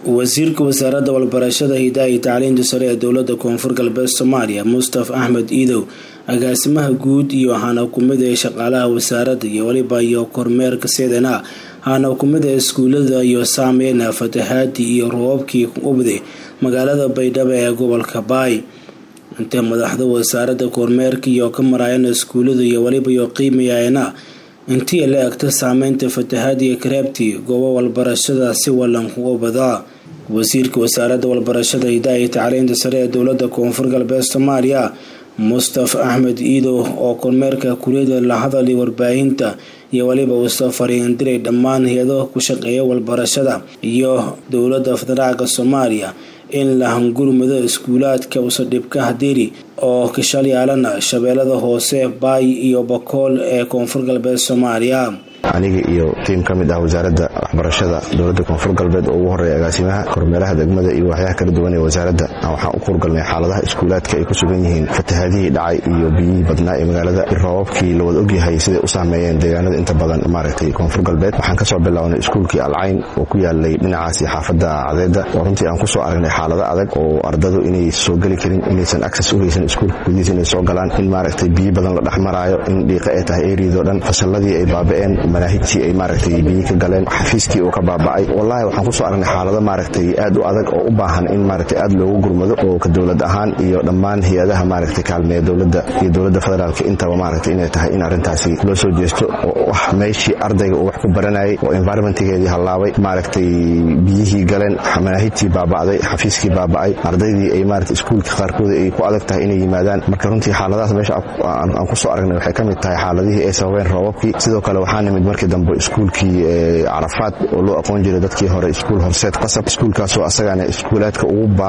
wasiirka wasaaradda walbarashada hidaha iyo tacliinta sare ee dowlada koonfur galbeed soomaaliya mustaf axmed iidow agaasimaha guud iyo hana kumida ee shaqaalaha wasaaradda iyo weliba iyo kormeerka seedana hana kumida iskuulada iyo saameyna fatahaadii iyo roobabkii ubday magaalada baydhabo ee gobolka baay intee madaxda wasaaradda kormeerka iyo ka maraayana iskuulada iyo weliba iyo qiimayayana intii la egta saameynta fatahaadiya kareebtii goobo walbarashada si wallan kuga badaa wasiirka wasaaradda walbarashada hidaha iyo tacliinta sare ee dowlada koonfur galbeed soomaaliya mustaf axmed iidow oo kormeerka kuriyada la hadalay warbaahinta iyo weliba uusoo fariindiray dhammaan hay-ado ku shaqeeya walbarashada iyo dowlada federaalka soomaaliya in la hangurmado iskuulaadka usadhibka hadiri oo kashalyaalana shabeellada hoose baay iyo bakool ee koonfur galbeed soomaaliya aniga iyo tiim ka mid ah wasaaradda waxbarashada dowladda koonfur galbeed oo ugu horeeya agaasimaha kormeeraha degmada iyo waxyaha kala duwan ee wasaaradda waxaan u kurgalnay xaaladaha iskuulaadka ay ku sugan yihiin fatahaadihii dhacay iyo biyihii badnaa ee magaalada roobabkii lawada ogyahay siday u saameeyeen deegaanada inta badan maaragtay koonfur galbeed waxaan kasoo bilownay iskuulkii alcayn oo ku yaalay dhinacaasi xaafadda cadeeda oo runtii aan kusoo aragnay xaalado adag oo ardadu inay soo geli karin inaysan access u haysan iskuulka gudihiisa inay soo galaan in maaragtay biyo badan la dhex maraayo in dhiiqa ay tahay eeriidoo dhan fasalladii ay baaba'een manaahijtii ay maaragtay biyi ka galeen xafiiskii uu ka baaba'ay wallahi waxaan kusoo aragnay xaalado maaragtay aad u adag oo u baahan in maaragtay aad loogu gurmado oo ka dowlad ahaan iyo dhammaan hay-adaha maaragtay kaalmeeya dowladda iyo dowladda federaalka intaba maaragtay inay tahay in arrintaasi loo soo jeesto oo ah meeshii ardayga uu wax ku baranayay oo environmentgeedii hallaabay maaragtay biyihii galeen manaahijtii baaba'day xafiiskii baaba'ay ardaydii ay maaragtay iskuulka qaarkooda ay ku adag tahay inay yimaadaan marka runtii xaaladahaas meesha aan kusoo aragnay waxay ka mid tahay xaaladihii ay sababeen roobabkii sidoo kale waxaa nimid markii dambe iskuulkii carafaad oo loo aqoon jiray dadkii hore iskuul horseed qasab iskuulkaasoo asagana iskuulaadka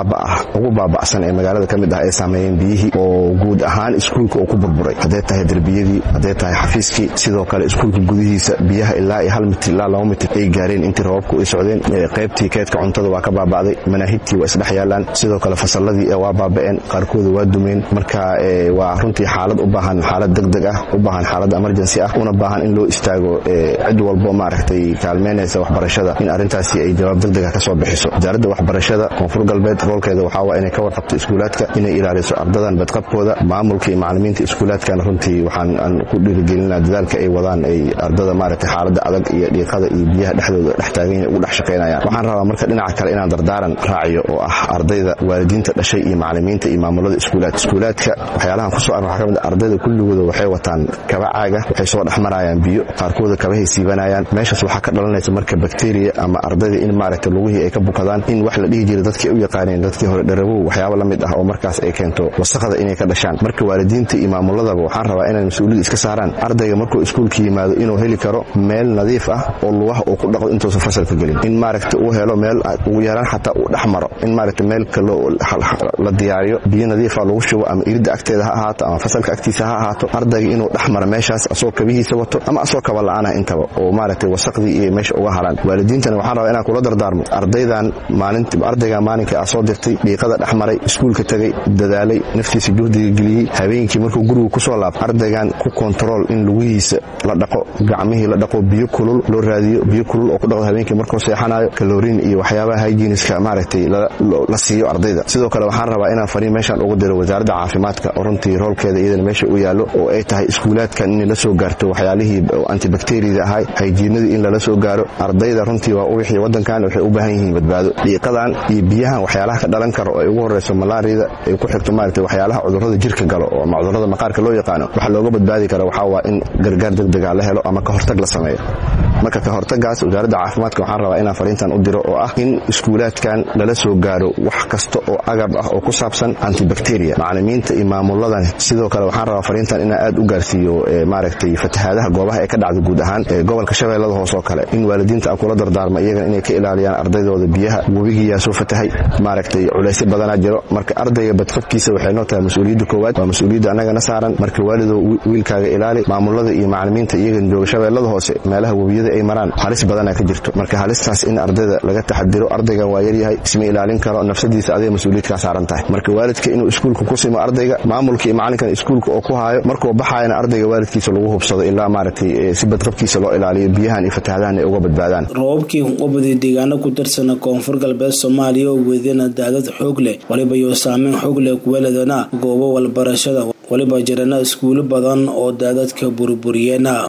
ugu baaba'san ee magaalada ka mid ah ay saameeyeen biyihii oo guud ahaan iskuulka uu ku burburay hadday tahay derbiyadii hadday tahay xafiiskii sidoo kale iskuulka gudihiisa biyaha ilaa iyo hal mitir ilaa laba mitir ay gaareen intii roobabku ay socdeen qaybtii keedka cuntada waa ka baaba'day manaahijtii waa isdhex yaalaan sidoo kale fasalladii waa baaba'een qaarkooda waa dumeen marka waa runtii xaalad u baahan xaalad degdeg ah u baahan xaalad emergency ah una baahan in loo istaago cid walbo maaragtay kaalmeynaysa waxbarashada in arrintaasi ay jawaab degdega ka soo bixiso wasaaradda waxbarashada koonfur galbeed roolkeeda waxaa waa inay ka warqabto iskuulaadka inay ilaaliso ardadan badqabkooda maamulka iyo macalimiinta iskuulaadkana runtii waxaan aan ku dhiirigelinaa dadaalka ay wadaan ay ardada maaragtay xaaladda adag iyo dhiiqada iyo biyaha dhexdooda dhex taagan ugu dhex shaqaynayaan waxaan rabaa marka dhinaca kale inaan dardaaran raaciyo oo ah ardayda waalidiinta dhashay iyo macalimiinta iyo maamulada iskuulaadka iskuulaadka waxyaalahan kusoo arn waxaa ka mid ardayda kulligooda waxay wataan kaba caaga waxay soo dhex marayaan biyo qaarkooda kabahay siibanayaan meeshaas waxaa ka dhalanaysa marka bakteriya ama ardayda in maaragta lugihii ay ka bukadaan in wax la dhihi jira dadkii u yaqaaneen dadkii hore dharabow waxyaaba la mid ah oo markaas ay keento wasaqda inay ka dhashaan marka waalidiinta iyo maamuladaba waxaan rabaa inay mas-uuliyada iska saaraan ardayga markuu iskuulka yimaado inuu heli karo meel nadiif ah oo lugaha uu ku dhaqdo intuusan fasalka gelin in maaragta uu helo meel ugu yaraan xataa uu dhex maro in maaragta meel la diyaariyo biyo nadiifa lagu shubo ama iridda agteeda ha ahaato ama fasalka agtiisa ha ahaato ardayga inuu dhex maro meeshaas asoo kabihiisa wato ama asoo kaba la-aanah intaba oo maaragtay wasaqdii iyo meesha uga haraan waalidiintana waxaan rabaa inaan kula dardaarmo ardaydan ardaygan maalinkai aa soo dirtay dhiiqada dhex maray iskuulka tegay dadaalay naftiisa juhdiga geliyey habeenkii markuu guriga kusoo laabto ardaygan ku kontarool in lugihiisa la dhaqo gacmihii la dhaqo biyo kulul loo raadiyo biyo kulul oo ku dhaqdo habeenkii markuu seexanayo kaloriin iyo waxyaabaha hygieniska maaragtay la siiyo ardayda sidoo kale waxaan rabaa inaan fariin meeshaan ugu diro wasaaradda caafimaadka oo runtii roolkeeda iyadana meesha u yaallo oo ay tahay iskuulaadkan inay la soo gaarto waxyaalihii antibacteriada ahay hayjiinadii in lala soo gaaro ardayda runtii waa wixii wadankan waxay u baahan yihiin badbaado dhiiqadan iyo biyahan waxyaalaha ka dhalan karo oo ay ugu horeyso malaariyada ay ku xigto maaragtay waxyaalaha cudurrada jirka galo oo ama cudurrada maqaarka loo yaqaano waxa looga badbaadi kara waxaa waa in gargaar degdega la helo ama ka hortag la sameeyo marka ka hortagaas wasaaradda caafimaadka waxaan rabaa inaan fariintan u diro oo ah in iskuulaadkan lala soo gaaro wax kasta oo agab ah oo ku saabsan antibacteria macalimiinta iyo maamuladan sidoo kale waxaan rabaa fariintan inaan aad u gaarsiiyo maaragtay fatahaadaha goobaha ee ka dhacda guud ahaan gobolka shabeellada hoos oo kale in waalidiinta aan kula dardaarma iyagana inay ka ilaaliyaan ardaydooda biyaha webigiyaa soo fatahay maaragtay culaysyo badanaa jiro marka ardayga badqabkiisa waxay noo tahay mas-uuliyadda koowaad waa mas-uuliyadda annagana saaran marka waalidoo wiilkaaga ilaali maamulada iyo macalimiinta iyagan jooga shabeellada hoose meelaha webiyada ardayda ay maraan halis badana ka jirto marka halistaas in ardayda laga taxadiro ardaygan waa yaryahay isma ilaalin karo nafsadiisa adiga mas-uuliyad kaa saaran tahay marka waalidka inuu iskuulka ku simo ardayga maamulka iyo macalinkan iskuulka oo ku haayo markuu baxayana ardayga waalidkiisa lagu hubsado ilaa maaragtay si badqabkiisa loo ilaaliyo biyahan iyo fatahadahan ay uga badbaadaan roobabkii ubadii deegaano ku tirsana koonfur galbeed soomaaliya oo weydana daadad xoog leh waliba iyo saameyn xoog leh kuweeladana goobo walbarashada waliba jirana iskuulo badan oo daadadka burburiyeena